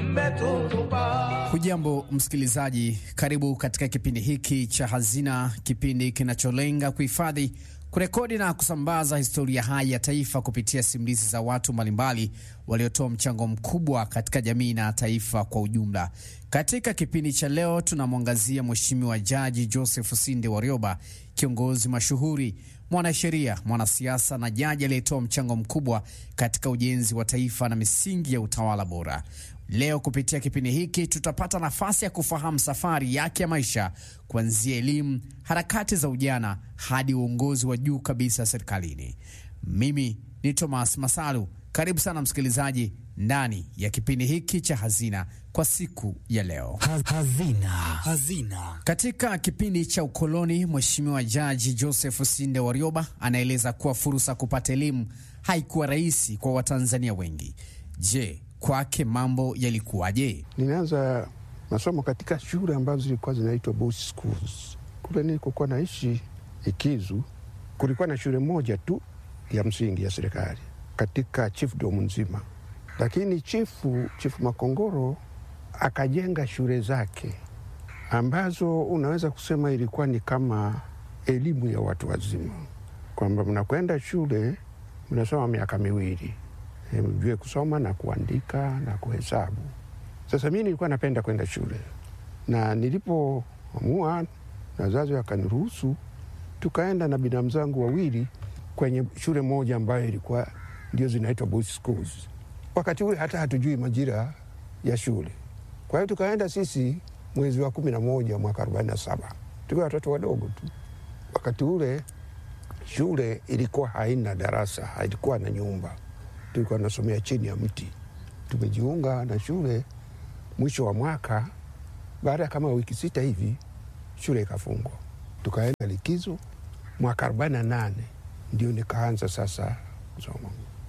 Hujambo msikilizaji, karibu katika kipindi hiki cha Hazina, kipindi kinacholenga kuhifadhi, kurekodi na kusambaza historia hai ya taifa kupitia simulizi za watu mbalimbali waliotoa mchango mkubwa katika jamii na taifa kwa ujumla. Katika kipindi cha leo tunamwangazia Mheshimiwa Jaji Joseph Sinde Warioba, kiongozi mashuhuri, mwanasheria, mwanasiasa na jaji aliyetoa mchango mkubwa katika ujenzi wa taifa na misingi ya utawala bora. Leo kupitia kipindi hiki tutapata nafasi ya kufahamu safari yake ya maisha kuanzia elimu, harakati za ujana hadi uongozi wa juu kabisa serikalini. Mimi ni Thomas Masalu. Karibu sana msikilizaji ndani ya kipindi hiki cha Hazina kwa siku ya leo. Hazina. Hazina. Katika kipindi cha ukoloni, Mheshimiwa Jaji Joseph Sinde Warioba anaeleza kuwa fursa kupata elimu haikuwa rahisi kwa Watanzania wengi. Je, kwake mambo yalikuwaje? Nilianza masomo katika shule ambazo zilikuwa zinaitwa boys schools. Kule nilikokuwa naishi Ikizu, kulikuwa na shule moja tu ya msingi ya serikali katika chiefdom nzima, lakini chifu chifu Makongoro akajenga shule zake ambazo unaweza kusema ilikuwa ni kama elimu ya watu wazima, kwamba mnakwenda shule mnasoma miaka miwili mjue kusoma na kuandika na kuhesabu. Sasa mi nilikuwa napenda kwenda shule, na nilipoamua na wazazi wakaniruhusu, tukaenda na binamu zangu wawili kwenye shule moja ambayo ilikuwa ndio zinaitwa boys schools. Wakati ule hata hatujui majira ya shule, kwa hiyo tukaenda sisi mwezi wa kumi na moja mwaka arobaini na saba tukiwa watoto wadogo tu. Wakati ule shule ilikuwa haina darasa, haikuwa na nyumba tulikuwa tunasomea chini ya mti. Tumejiunga na shule mwisho wa mwaka, baada ya kama wiki sita hivi shule ikafungwa, tukaenda likizo. Mwaka arobaini na nane ndio nikaanza sasa kusoma,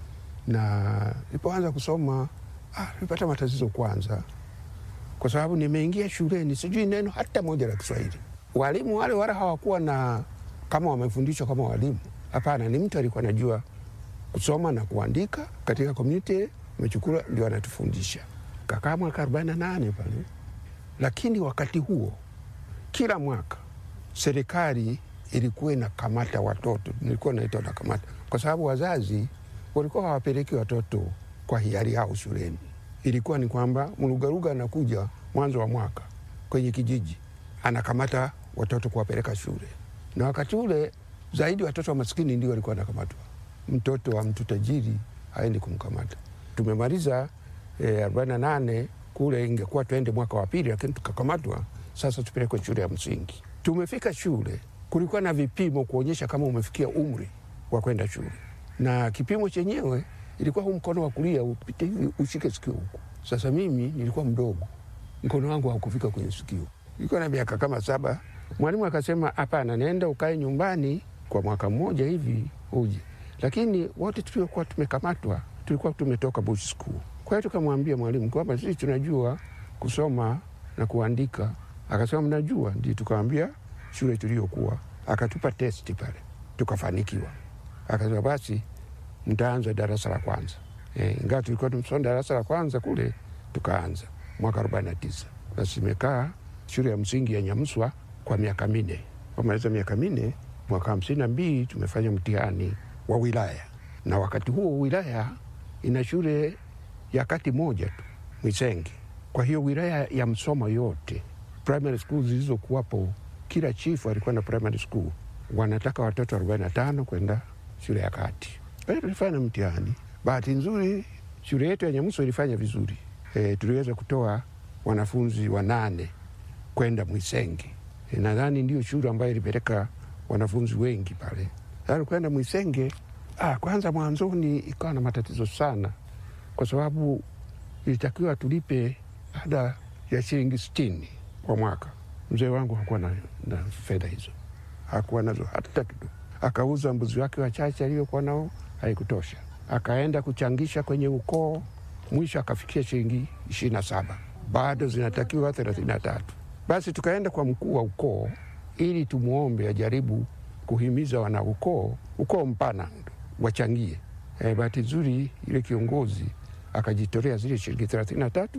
na nilipoanza kusoma ah, nilipata matatizo kwanza, kwa sababu nimeingia shuleni sijui neno hata moja la Kiswahili. Walimu wale wala hawakuwa na kama wamefundishwa kama walimu, hapana, ni mtu alikuwa anajua kusoma na kuandika katika community mechukula ndio anatufundisha. Kakaa mwaka arobaini na nane pale, lakini wakati huo kila mwaka serikali ilikuwa inakamata watoto, nilikuwa naitwa nakamata, kwa sababu wazazi walikuwa hawapeleki watoto kwa hiari yao shuleni. Ilikuwa ni kwamba mlugaruga anakuja mwanzo wa mwaka kwenye kijiji anakamata watoto kuwapeleka shule, na wakati ule zaidi watoto wa maskini ndio walikuwa wanakamatwa mtoto wa mtu tajiri haendi kumkamata. Tumemaliza arobaini na nane kule, ingekuwa tuende mwaka wa pili, lakini tukakamatwa. Sasa tupelekwe shule ya msingi. Tumefika shule, kulikuwa na vipimo kuonyesha kama umefikia umri wa kwenda shule, na kipimo chenyewe ilikuwa huu mkono wa kulia upite hivi ushike sikio huku. Sasa mimi nilikuwa mdogo, mkono wangu haukufika kwenye sikio, ilikuwa na miaka kama saba. Mwalimu akasema, hapana, nenda ukae nyumbani kwa mwaka mmoja hivi uje lakini wote tuliokuwa tumekamatwa tulikuwa tumetoka bush school. Kwa hiyo tukamwambia mwalimu kwamba sisi tunajua kusoma na kuandika. Akasema mnajua? Ndio. Tukamwambia shule tuliokuwa, akatupa testi pale, tukafanikiwa. Akasema basi mtaanza darasa la kwanza. E, ingawa tulikuwa tumesoma darasa la kwanza kule, tukaanza mwaka arobaini na tisa. Basi imekaa shule ya msingi ya Nyamswa kwa miaka minne. Kumaliza miaka minne, mwaka hamsini na mbili tumefanya mtihani wa wilaya na wakati huo wilaya ina shule ya kati moja tu Mwisenge. Kwa hiyo wilaya ya Msoma yote primary school zilizokuwapo, kila chifu alikuwa na primary school, wanataka watoto 45 kwenda shule ya kati. Kwa hiyo tulifanya mtihani. Bahati nzuri shule yetu ya Nyamuso ilifanya vizuri e, tuliweza kutoa wanafunzi wanane kwenda Mwisenge. E, nadhani ndio shule ambayo ilipeleka wanafunzi wengi pale kwenda Mwisenge. Ah, kwanza mwanzoni ikawa na matatizo sana, kwa sababu ilitakiwa tulipe ada ya shilingi sitini kwa mwaka. Mzee wangu hakuwa na, na fedha hizo, hakuwa nazo hata kidogo. Akauza mbuzi wake wachache aliyokuwa nao, haikutosha. Akaenda kuchangisha kwenye ukoo, mwisho akafikia shilingi ishirini na saba, bado zinatakiwa thelathini na tatu. Basi tukaenda kwa mkuu wa ukoo ili tumwombe ajaribu kuhimiza wana ukoo ukoo mpana wachangie. E, bahati nzuri ile kiongozi akajitolea zile shilingi thelathini na tatu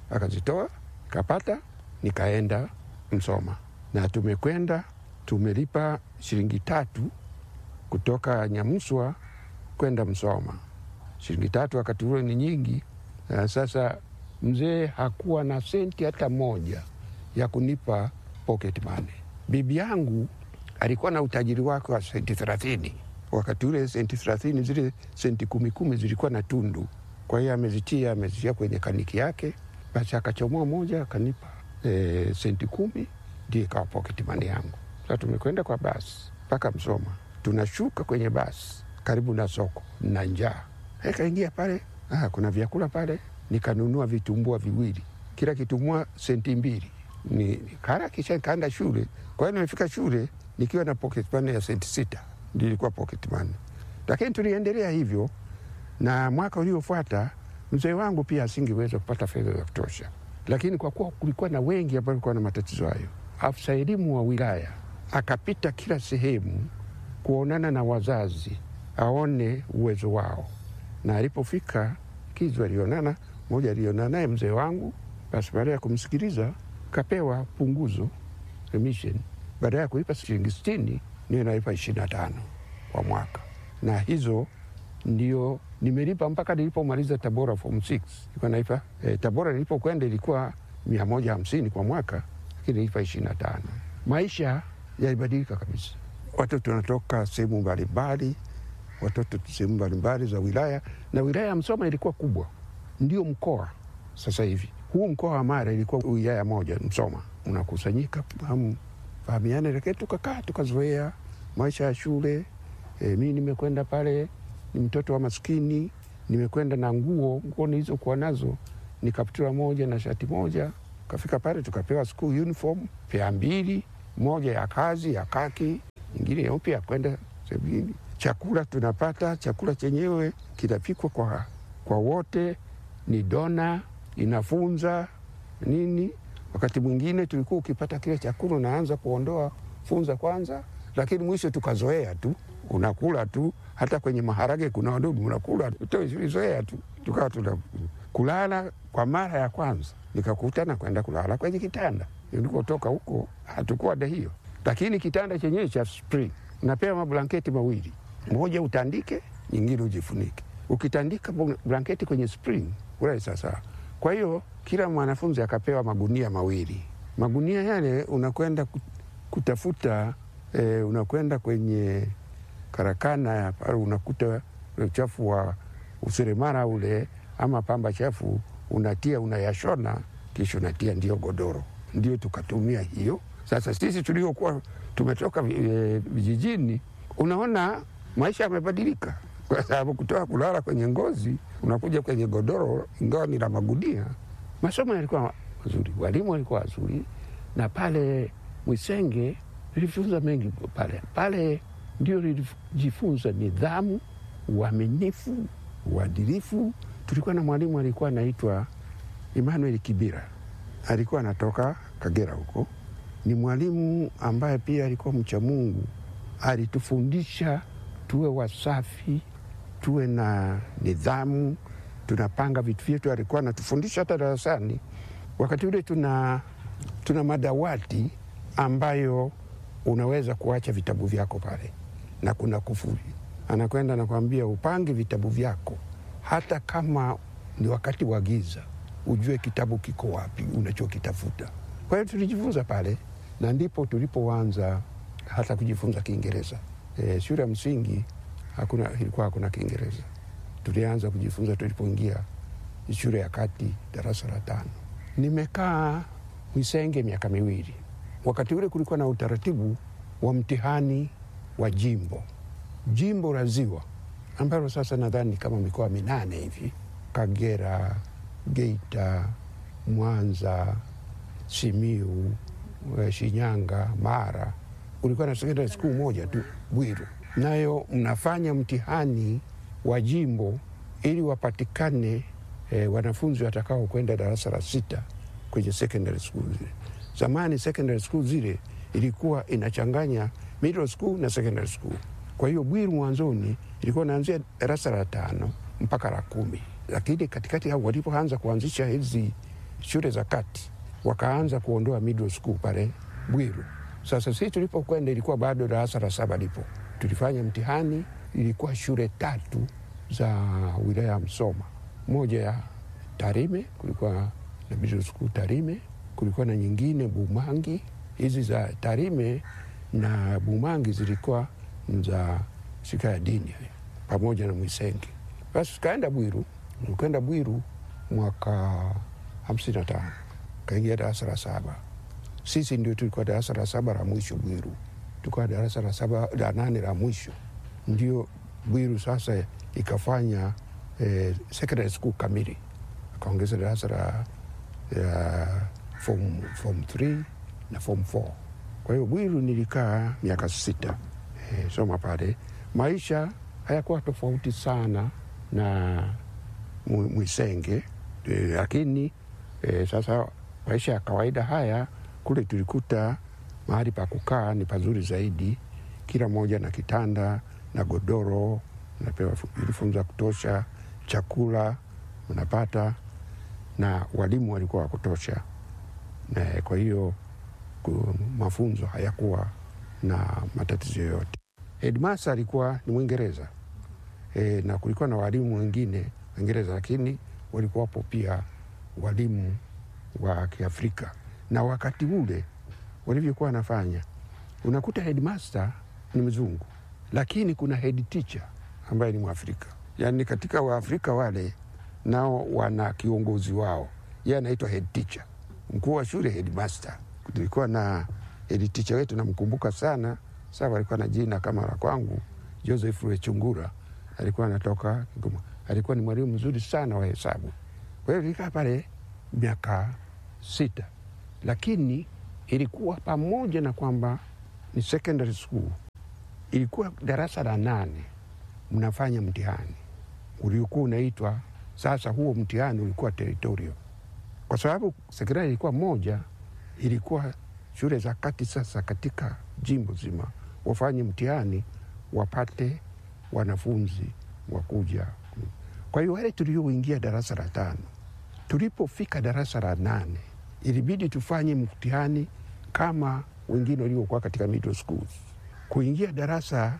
akazitoa kapata, nikaenda Msoma na tumekwenda tumelipa shilingi tatu kutoka Nyamuswa kwenda Msoma. Shilingi tatu wakati ule ni nyingi. Na sasa mzee hakuwa na senti hata moja ya kunipa pocket money. Bibi yangu alikuwa na utajiri wake wa senti thelathini. Wakati ule senti thelathini, zile senti kumi kumi zilikuwa na tundu, kwa hiyo amezitia amezitia kwenye kaniki yake, basi akachomoa moja akanipa e, senti kumi, ndio ikawa pocket money yangu. Sasa tumekwenda kwa basi mpaka Msoma, tunashuka kwenye basi karibu na soko na njaa, kaingia pale, ah, kuna vyakula pale, nikanunua vitumbua viwili, kila kitumbua senti mbili ni kara kisha kaenda shule. Kwa hiyo nimefika shule nikiwa na pocket money ya senti sita, ndio ilikuwa pocket money. Lakini tuliendelea hivyo, na mwaka uliofuata mzee wangu pia asingeweza kupata fedha za kutosha, lakini kwa kuwa kulikuwa na wengi ambao walikuwa na matatizo hayo, afisa elimu wa wilaya akapita kila sehemu kuonana na wazazi, aone uwezo wao, na alipofika Kizu alionana mmoja, alionana naye mzee wangu. Basi baada ya kumsikiliza kapewa punguzo remission, baada ya kulipa shilingi sitini niyo nalipa ishirini na tano kwa mwaka, na hizo ndio nimelipa mpaka nilipomaliza Tabora form 6 ilikuwa nalipa eh, Tabora nilipokwenda ilikuwa mia moja hamsini kwa mwaka, lakini nilipa ishirini na tano. Maisha yalibadilika kabisa, watoto wanatoka sehemu mbalimbali, watoto sehemu mbalimbali za wilaya, na wilaya ya Msoma ilikuwa kubwa, ndio mkoa sasa hivi huu mkoa wa Mara ilikuwa wilaya moja Msoma, unakusanyika fahamiane, lakini tukakaa tukazoea maisha ya shule. E, mi nimekwenda pale, ni mtoto wa maskini, nimekwenda na nguo nguo nilizokuwa nazo ni kaptura moja na shati moja. Kafika pale tukapewa school uniform pea mbili, moja ya kazi ya kaki, nyingine nyeupe ya kwenda sebini. Chakula tunapata chakula chenyewe kinapikwa kwa, kwa wote, ni dona inafunza nini. Wakati mwingine tulikuwa ukipata kile chakula unaanza kuondoa funza kwanza, lakini mwisho tukazoea tu, unakula tu. Hata kwenye maharage kuna wadudu, unakula tulizoea tu, tukawa tuna kulala. Kwa mara ya kwanza nikakutana kwenda kulala kwenye kitanda nilikotoka huko, hatukuwa da hiyo, lakini kitanda chenyewe cha spring, unapewa mablanketi mawili, moja utandike, nyingine ujifunike. Ukitandika blanketi kwenye spring ule sasa kwa hiyo kila mwanafunzi akapewa magunia mawili. Magunia yale unakwenda kutafuta e, unakwenda kwenye karakana ya pale, unakuta uchafu wa useremara ule ama pamba chafu, unatia unayashona, kisha unatia ndio godoro. Ndio tukatumia hiyo. Sasa sisi tuliokuwa tumetoka vijijini, e, unaona maisha yamebadilika kwa sababu kutoka kulala kwenye ngozi unakuja kwenye godoro, ingawa ni la magunia. Masomo yalikuwa mazuri, walimu walikuwa wazuri, na pale Mwisenge nilijifunza mengi pale pale, ndio nilijifunza nidhamu, uaminifu, uadilifu. Tulikuwa na mwalimu alikuwa anaitwa Emmanuel Kibira, alikuwa anatoka Kagera huko. Ni mwalimu ambaye pia alikuwa mcha Mungu, alitufundisha tuwe wasafi tuwe na nidhamu, tunapanga vitu vyetu. Alikuwa anatufundisha hata darasani. Wakati ule tuna, tuna madawati ambayo unaweza kuacha vitabu vyako pale na kuna kufuli, anakwenda nakwambia upange vitabu vyako, hata kama ni wakati wa giza, ujue kitabu kiko wapi unachokitafuta. Kwa hiyo tulijifunza pale, na ndipo tulipoanza hata kujifunza Kiingereza. E, shule ya msingi hakuna ilikuwa hakuna Kiingereza. Tulianza kujifunza tulipoingia shule ya kati darasa la tano. Nimekaa Mwisenge miaka miwili. Wakati ule kulikuwa na utaratibu wa mtihani wa jimbo, jimbo la Ziwa ambalo sasa nadhani kama mikoa minane hivi: Kagera, Geita, Mwanza, Simiu, Shinyanga, Mara. Ulikuwa na sekondari skuu moja tu Bwiru nayo mnafanya mtihani wa jimbo ili wapatikane eh, wanafunzi watakao kwenda darasa la sita kwenye secondary school zile. Zamani secondary school zile ilikuwa inachanganya middle school na secondary school. Kwa hiyo Bwiru mwanzoni ilikuwa naanzia darasa la tano mpaka la kumi, lakini katikati hao walipoanza kuanzisha hizi shule za kati wakaanza kuondoa middle school pale Bwiru. Sasa sisi tulipokwenda ilikuwa bado darasa la saba lipo, tulifanya mtihani, ilikuwa shule tatu za wilaya ya Msoma, moja ya Tarime, kulikuwa na middle school Tarime, kulikuwa na nyingine Bumangi. Hizi za Tarime na Bumangi zilikuwa za shika ya dini pamoja na Mwisenge. Basi tukaenda Bwiru, tukaenda Bwiru mwaka hamsini na tano kaingia darasa la saba. Sisi ndio tulikuwa darasa la saba la mwisho Bwiru, tulikuwa darasa la saba la nane la mwisho. Ndio Bwiru sasa ikafanya eh, secondary school kamili, akaongeza darasa la ya form, form 3 na form 4. Kwa hiyo Bwiru nilikaa miaka sita eh, soma pale. Maisha hayakuwa tofauti sana na Mwisenge eh, lakini eh, sasa maisha ya kawaida haya kule tulikuta mahali pa kukaa ni pazuri zaidi, kila mmoja na kitanda na godoro, napewa uniform za kutosha, chakula mnapata, na walimu walikuwa wa kutosha, na kwa hiyo mafunzo hayakuwa na matatizo yoyote. Headmaster alikuwa ni Mwingereza e, na kulikuwa na walimu wengine Waingereza, lakini walikuwapo pia walimu wa Kiafrika. Na wakati ule walivyokuwa wanafanya, unakuta headmaster ni mzungu, lakini kuna head teacher ambaye ni Mwafrika. Yani katika Waafrika wale nao wana kiongozi wao, yeye anaitwa head teacher, mkuu wa shule headmaster. Tulikuwa na head teacher wetu, namkumbuka sana sasa, alikuwa na jina kama la kwangu, Joseph Rwechungura, alikuwa anatoka Kigoma, alikuwa ni mwalimu mzuri sana wa hesabu. Kwa hiyo nilikaa pale miaka sita, lakini ilikuwa pamoja na kwamba ni secondary school, ilikuwa darasa la nane mnafanya mtihani uliokuwa unaitwa sasa. Huo mtihani ulikuwa territorial, kwa sababu sekondari ilikuwa moja, ilikuwa shule za kati. Sasa katika jimbo zima wafanye mtihani wapate wanafunzi wakuja. Kwa hiyo wale tulioingia darasa la tano tulipofika darasa la nane ilibidi tufanye mtihani kama wengine waliokuwa katika middle schools. Kuingia darasa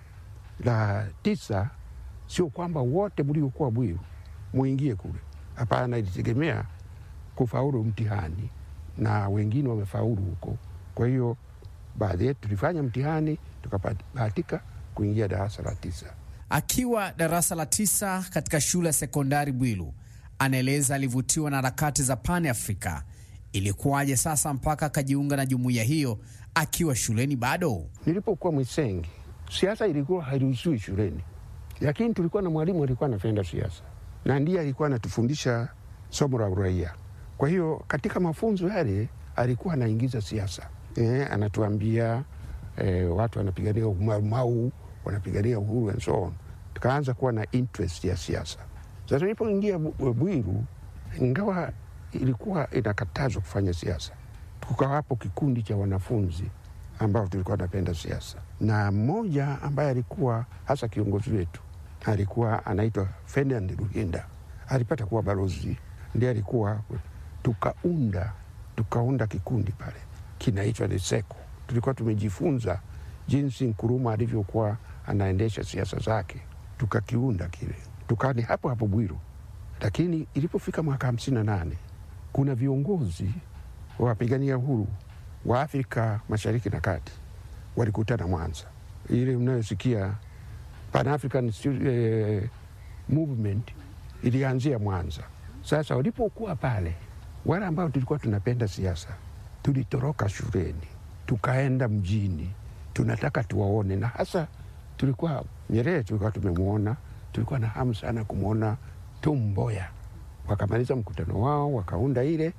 la tisa sio kwamba wote mliokuwa Bwiru muingie kule, hapana. Ilitegemea kufaulu mtihani, na wengine wamefaulu huko. Kwa hiyo baadhi yetu tulifanya mtihani tukabahatika kuingia darasa la tisa. Akiwa darasa la tisa katika shule ya sekondari Bwiru, anaeleza alivutiwa na harakati za Pan Afrika. Ilikuwaje sasa mpaka akajiunga na jumuiya hiyo akiwa shuleni bado? Nilipokuwa Mwisengi, siasa ilikuwa hairuhusiwi shuleni, lakini tulikuwa na mwalimu alikuwa anapenda siasa na ndiye alikuwa anatufundisha somo la uraia. Kwa hiyo katika mafunzo yale alikuwa anaingiza siasa e, anatuambia e, watu wanapigania umaumau, wanapigania uhuru and so on. Tukaanza kuwa na interest ya siasa. Sasa nilipoingia Bwiru, ingawa ilikuwa inakatazwa kufanya siasa, tukawapo kikundi cha wanafunzi ambao tulikuwa tunapenda siasa, na mmoja ambaye alikuwa hasa kiongozi wetu alikuwa anaitwa Ferdinand Ruhinda, alipata kuwa balozi, ndiye alikuwa. Tukaunda tukaunda kikundi pale kinaitwa Niseko. Tulikuwa tumejifunza jinsi Nkuruma alivyokuwa anaendesha siasa zake, tukakiunda kile, tukawa ni hapo hapo Bwiru. Lakini ilipofika mwaka hamsini na nane kuna viongozi wa wapigania uhuru wa Afrika Mashariki na Kati walikutana Mwanza, ile mnayosikia Pan African eh, movement ilianzia Mwanza. Sasa walipokuwa pale, wale ambao tulikuwa tunapenda siasa tulitoroka shuleni tukaenda mjini, tunataka tuwaone, na hasa tulikuwa Nyerere, tulikuwa tumemwona, tulikuwa na hamu sana kumwona Tom Mboya. Wakamaliza mkutano wao, wakaunda ile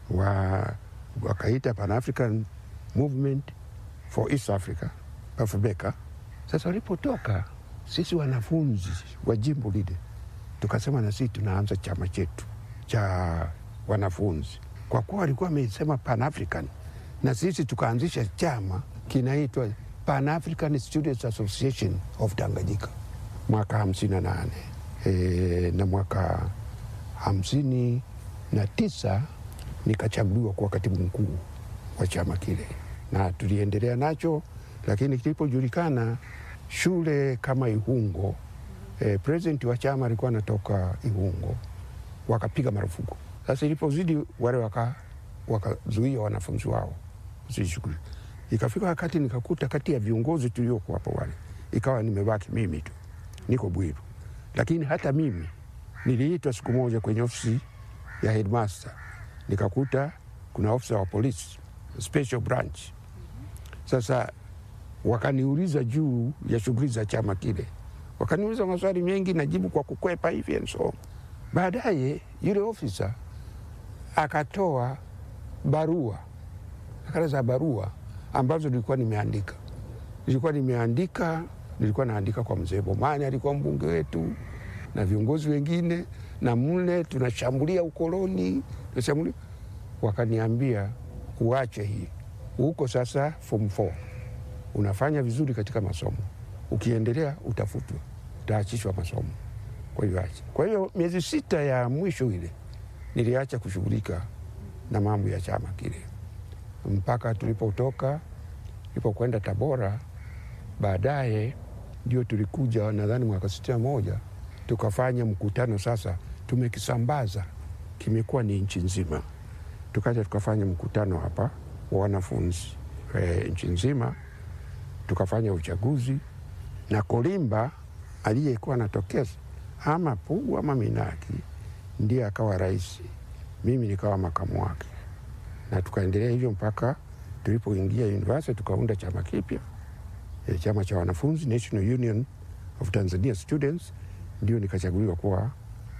wa, wakaita Pan African Movement for East Africa Afubeka. Sasa walipotoka sisi wanafunzi wa jimbo lile tukasema na sisi tunaanza chama chetu cha wanafunzi, kwa kuwa walikuwa wamesema Pan African, na sisi tukaanzisha chama kinaitwa Pan African Students Association of Tanganyika mwaka hamsini na nane e, na mwaka hamsini na tisa nikachaguliwa kuwa katibu mkuu wa chama kile, na tuliendelea nacho, lakini kilipojulikana shule kama Ihungo, eh, president wa chama alikuwa anatoka Ihungo, wakapiga marufuku. Sasa ilipozidi wale waka wakazuia wanafunzi wao usishughuli, ikafika wakati nikakuta kati ya viongozi tuliokuwa hapo wale, ikawa nimebaki mimi tu, niko Bwiru. Lakini hata mimi niliitwa siku moja kwenye ofisi ya headmaster, nikakuta kuna ofisa wa polisi special branch. Sasa wakaniuliza juu ya shughuli za chama kile, wakaniuliza maswali mengi, najibu kwa kukwepa hivi and so on. Baadaye yule ofisa akatoa barua, nakala za barua ambazo nilikuwa nimeandika, nilikuwa nimeandika, nilikuwa naandika kwa mzee Bomani, alikuwa mbunge wetu na viongozi wengine, na mle tunashambulia ukoloni, tunashambulia. Wakaniambia uache hii, huko sasa form 4 unafanya vizuri katika masomo, ukiendelea utafutwa, utaachishwa masomo. Kwa hiyo acha. Kwa hiyo miezi sita ya mwisho ile niliacha kushughulika na mambo ya chama kile mpaka tulipotoka, tulipokwenda Tabora. Baadaye ndio tulikuja, nadhani mwaka sitini na moja tukafanya mkutano. Sasa tumekisambaza, kimekuwa ni nchi nzima. Tukaja tukafanya mkutano hapa wa wanafunzi e, nchi nzima, tukafanya uchaguzi na Kolimba aliyekuwa anatokeza ama Pugu ama Minaki ndiye akawa rais, mimi nikawa makamu wake, na tukaendelea hivyo mpaka tulipoingia university tukaunda chama kipya e, chama cha wanafunzi National Union of Tanzania Students, ndio nikachaguliwa kuwa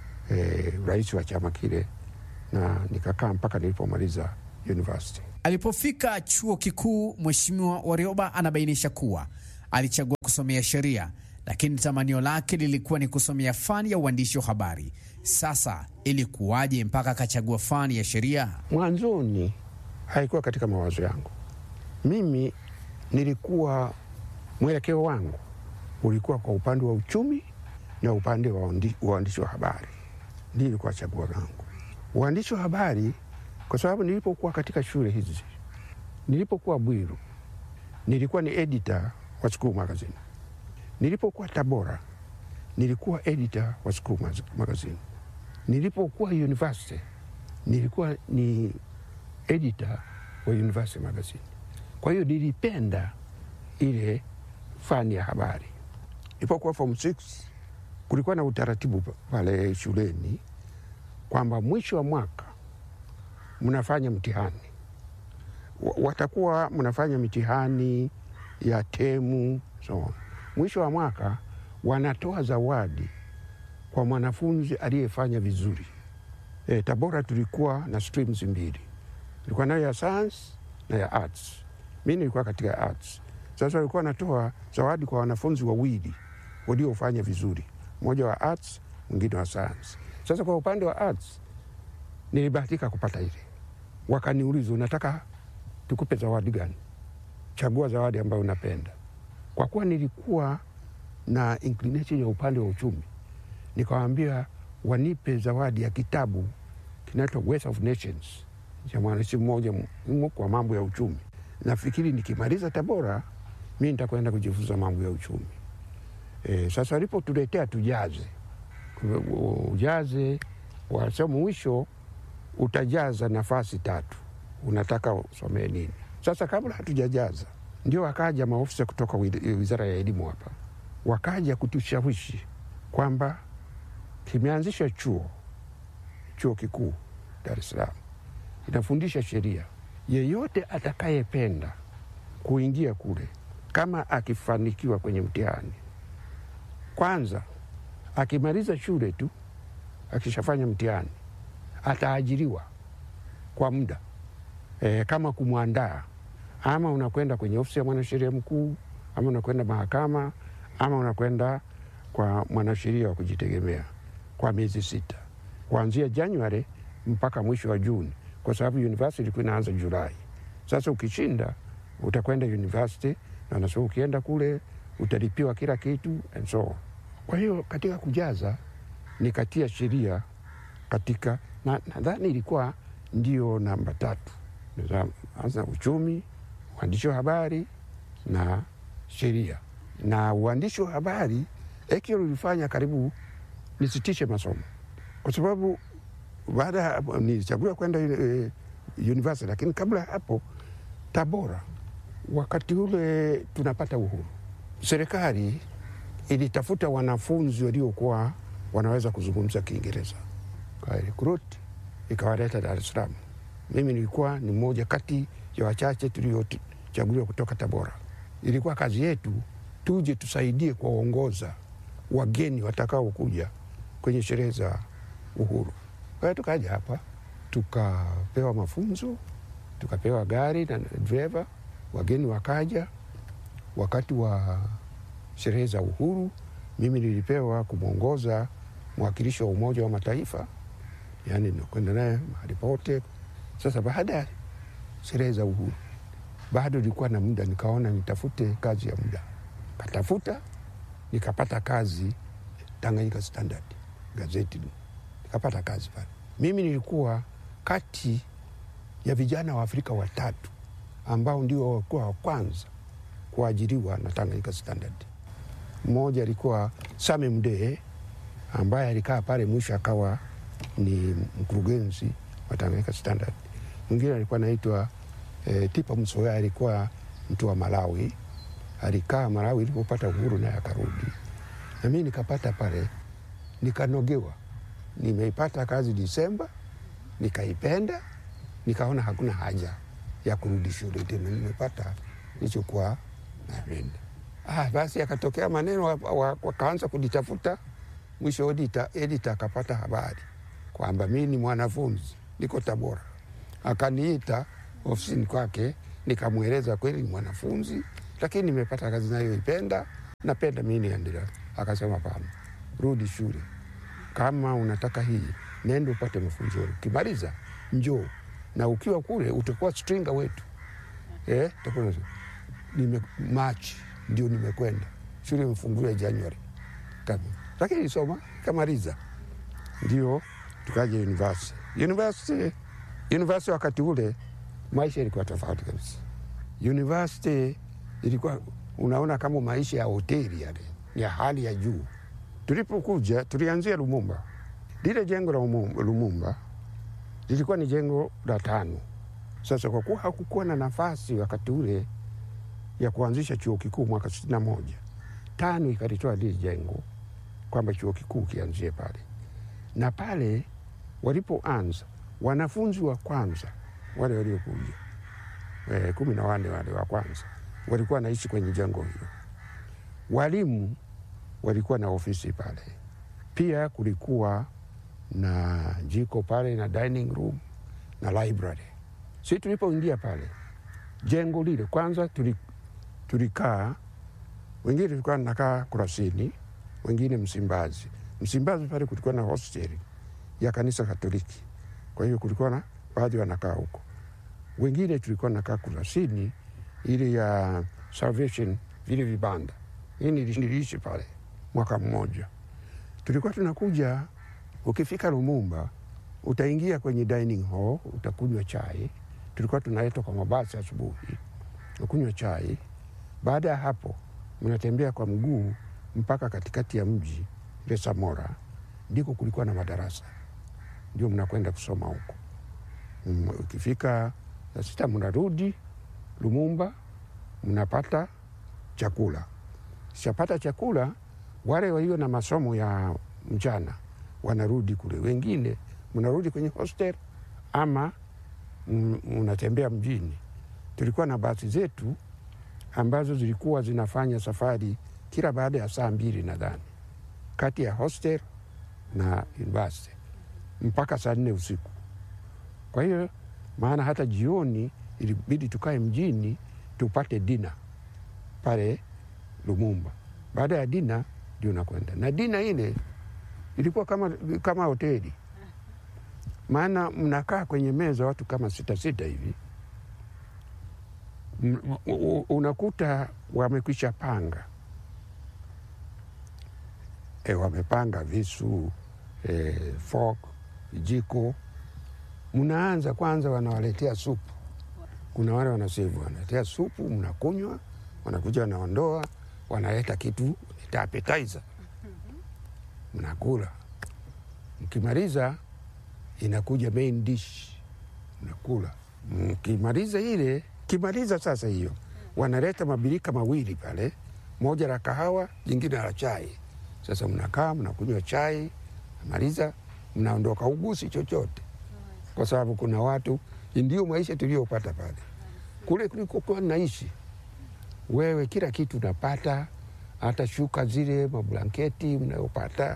e, rais wa chama kile, na nikakaa mpaka nilipomaliza university. Alipofika chuo kikuu, Mheshimiwa Warioba anabainisha kuwa alichagua kusomea sheria, lakini tamanio lake lilikuwa ni kusomea fani ya uandishi wa habari. Sasa ilikuwaje mpaka akachagua fani ya sheria? Mwanzoni haikuwa katika mawazo yangu. Mimi nilikuwa mwelekeo wangu ulikuwa kwa upande wa uchumi na upande wa uandi- uandishi wa habari, ndio ilikuwa chaguo langu. Uandishi wa habari kwa sababu nilipokuwa katika shule hizi, nilipokuwa Bwiru nilikuwa ni editor wa School Magazine, nilipokuwa Tabora nilikuwa editor wa School Maz- Magazine, nilipokuwa university nilikuwa ni editor wa University Magazine. Kwa hiyo nilipenda ile fani ya habari. Nilipokuwa form 6 kulikuwa na utaratibu pa- pale shuleni kwamba mwisho wa mwaka mnafanya mtihani, Wa- watakuwa mnafanya mitihani ya temu so. Mwisho wa mwaka wanatoa zawadi kwa mwanafunzi aliyefanya vizuri. E, Tabora tulikuwa na streams mbili, tulikuwa nayo ya science na ya arts. Mi nilikuwa katika arts. Sasa walikuwa wanatoa zawadi kwa wanafunzi wawili waliofanya vizuri, mmoja wa arts, mwingine wa science. Sasa kwa upande wa arts nilibahatika kupata ile. Wakaniuliza, unataka tukupe zawadi gani? Chagua zawadi ambayo unapenda. Kwa kuwa nilikuwa na inclination ya upande wa uchumi, nikawaambia wanipe zawadi ya kitabu kinaitwa Wealth of Nations cha mwandishi mmoja muhimu kwa mambo ya uchumi. Nafikiri nikimaliza Tabora mi nitakwenda kujifunza mambo ya uchumi. E, sasa walipotuletea tujaze ujaze wasema mwisho utajaza nafasi tatu, unataka usomee nini? Sasa kabla hatujajaza, ndio wakaja maofisa kutoka wi- wizara ya elimu hapa, wakaja kutushawishi kwamba kimeanzisha chuo chuo kikuu Dar es Salaam inafundisha sheria. Yeyote atakayependa kuingia kule, kama akifanikiwa kwenye mtihani, kwanza akimaliza shule tu, akishafanya mtihani ataajiriwa kwa muda e, kama kumwandaa, ama unakwenda kwenye ofisi ya mwanasheria mkuu, ama unakwenda mahakama, ama unakwenda kwa mwanasheria wa kujitegemea kwa miezi sita kuanzia Januari mpaka mwisho wa Juni, kwa sababu university ilikuwa inaanza Julai. Sasa ukishinda utakwenda university na unasema ukienda kule utalipiwa kila kitu and so on. Kwa hiyo katika kujaza nikatia sheria katika na nadhani ilikuwa ndio namba tatu, hasa uchumi, uandishi wa habari na sheria. Na uandishi wa habari ekio ulifanya karibu nisitishe masomo kwa sababu baada ya hapo nilichaguliwa kwenda eh, university, lakini kabla ya hapo Tabora, wakati ule tunapata uhuru, serikali ilitafuta wanafunzi waliokuwa wanaweza kuzungumza Kiingereza kwa recruit, ikawaleta Dar es Salaam. Mimi nilikuwa ni mmoja kati ya wachache tuliochaguliwa kutoka Tabora. Ilikuwa kazi yetu tuje tusaidie kuwaongoza wageni watakaokuja kwenye sherehe za uhuru. Kwa hiyo tukaja hapa tukapewa mafunzo, tukapewa gari na dreva, wageni wakaja. Wakati wa sherehe za uhuru, mimi nilipewa kumwongoza mwakilishi wa Umoja wa Mataifa, yaani nakwenda naye mahali pote. Sasa baada ya sherehe za uhuru, bado nilikuwa na muda, nikaona nitafute kazi ya muda, katafuta nikapata kazi Tanganyika Standard gazeti, nikapata kazi pale. Mimi nilikuwa kati ya vijana wa Afrika watatu ambao ndio walikuwa wa kwanza kuajiriwa na Tanganyika Standard. Mmoja alikuwa Same Mdee ambaye alikaa pale mwisho akawa ni mkurugenzi wa Tanganyika Standard. Mwingine alikuwa anaitwa e, Tipa Msoya, alikuwa mtu wa Malawi, alikaa Malawi ilipopata uhuru naye akarudi, na mimi nikapata pale, nikanogewa. Nimeipata kazi Disemba, nikaipenda, nikaona hakuna haja ya kurudi shule tena, nimepata nilichokuwa napenda. Ah, basi akatokea maneno wakaanza kunitafuta. Mwisho edita, edita akapata habari kwamba mi ni mwanafunzi niko Tabora, akaniita ofisini kwake, nikamweleza kweli ni mwanafunzi, lakini nimepata kazi nayoipenda, napenda mi niendelea. Akasema pana, rudi shule, kama unataka hii nenda upate mafunzo, ukimaliza njoo, na ukiwa kule utakuwa stringa wetu eh, utakuwa nime Machi ndio nimekwenda shule imefunguliwa Januari kama, lakini nilisoma kamaliza, ndio tukaja university. University university wakati ule maisha ilikuwa tofauti kabisa. University ilikuwa unaona kama maisha ya hoteli yale, ni ya hali ya juu. Tulipokuja tulianzia Lumumba. Lile jengo la Lumumba lilikuwa ni jengo la tano. Sasa kwa kuwa hakukuwa na nafasi wakati ule ya kuanzisha chuo kikuu mwaka sitini na moja tano ikalitoa lile jengo kwamba chuo kikuu kianzie pale, na pale walipoanza wanafunzi wa kwanza wale waliokuja e, kumi na wanne wale wa kwanza walikuwa wanaishi kwenye jengo hilo. Walimu walikuwa na ofisi pale, pia kulikuwa na jiko pale na dining room na library. Si tulipoingia pale jengo lile kwanza tuli tulikaa wengine tulikuwa nakaa Kurasini, wengine Msimbazi. Msimbazi pale kulikuwa na hosteli ya kanisa Katoliki, kwa hiyo kulikuwa na baadhi wanakaa huko. Wengine tulikuwa nakaa Kurasini ile ya Salvation, vile vibanda. Hii niliishi pale mwaka mmoja. Tulikuwa tunakuja, ukifika Lumumba utaingia kwenye dining hall, utakunywa chai. Tulikuwa tunaletwa kwa mabasi asubuhi, ukunywa chai baada ya hapo mnatembea kwa mguu mpaka katikati ya mji ile Samora, ndiko kulikuwa na madarasa, ndio mnakwenda kusoma huko. Ukifika saa sita mnarudi Lumumba, mnapata chakula. Shapata chakula, wale walio na masomo ya mchana wanarudi kule, wengine mnarudi kwenye hostel ama mnatembea mjini. Tulikuwa na basi zetu ambazo zilikuwa zinafanya safari kila baada ya saa mbili nadhani, kati ya hostel na university mpaka saa nne usiku. Kwa hiyo maana hata jioni ilibidi tukae mjini tupate dina pale Lumumba. Baada ya dina ndio nakwenda na dina ile ilikuwa kama, kama hoteli, maana mnakaa kwenye meza watu kama sita sita hivi unakuta wamekwisha panga e, wamepanga visu e, fork, vijiko mnaanza kwanza, wanawaletea supu. Kuna wale wanasevu wanaletea supu, mnakunywa, wanakuja wanaondoa, wanaleta kitu ta appetizer, mnakula. Mkimaliza inakuja main dish, mnakula. Mkimaliza ile, kimaliza sasa hiyo, wanaleta mabirika mawili pale, moja la kahawa, jingine la chai. Sasa mnakaa mnakunywa chai, maliza mnaondoka, ugusi chochote, kwa sababu kuna watu, ndio maisha tuliyopata pale. Kule kulikokuwa naishi wewe, kila kitu unapata, hata shuka zile mablanketi mnayopata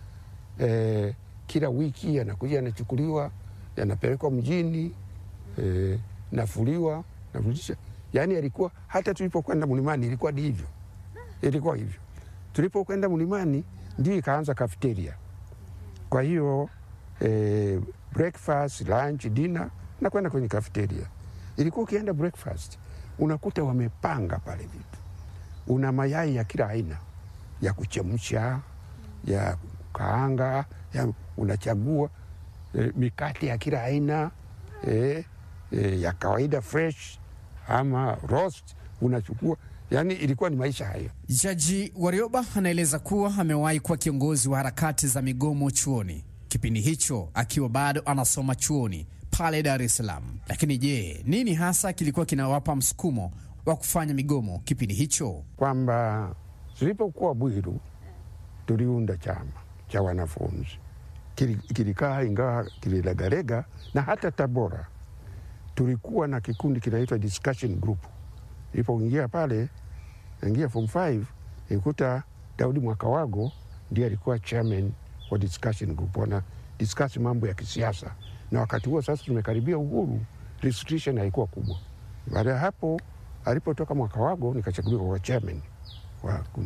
eh, kila wiki yanakuja yanachukuliwa, yanapelekwa mjini eh, nafuliwa nafundisha. Yani alikuwa hata tulipokwenda mlimani ilikuwa ni hivyo, ilikuwa hivyo. Tulipokwenda mlimani ndio ikaanza kafeteria. Kwa hiyo eh, breakfast, lunch, dinner na kwenda kwenye kafeteria. Ilikuwa ukienda breakfast unakuta wamepanga pale vitu, una mayai ya kila aina ya kuchemsha, ya kaanga, ya unachagua eh, mikate ya kila aina eh, eh, ya kawaida fresh ama roast unachukua. Yani ilikuwa ni maisha hayo. Jaji Warioba anaeleza kuwa amewahi kuwa kiongozi wa harakati za migomo chuoni, kipindi hicho akiwa bado anasoma chuoni pale Dar es Salaam. Lakini je, nini hasa kilikuwa kinawapa msukumo wa kufanya migomo kipindi hicho? kwamba tulipokuwa Bwiru tuliunda chama cha wanafunzi Kili- kilikaa, ingawa kililegalega, na hata Tabora tulikuwa na kikundi kinaitwa discussion group. Ilipoingia pale, naingia form 5 nikuta Daudi Mwakawago ndiye alikuwa chairman wa discussion group, wana discuss mambo ya kisiasa, na wakati huo sasa tumekaribia uhuru, restriction haikuwa kubwa. Baada ya hapo alipotoka Mwakawago nikachaguliwa kwa chairman wa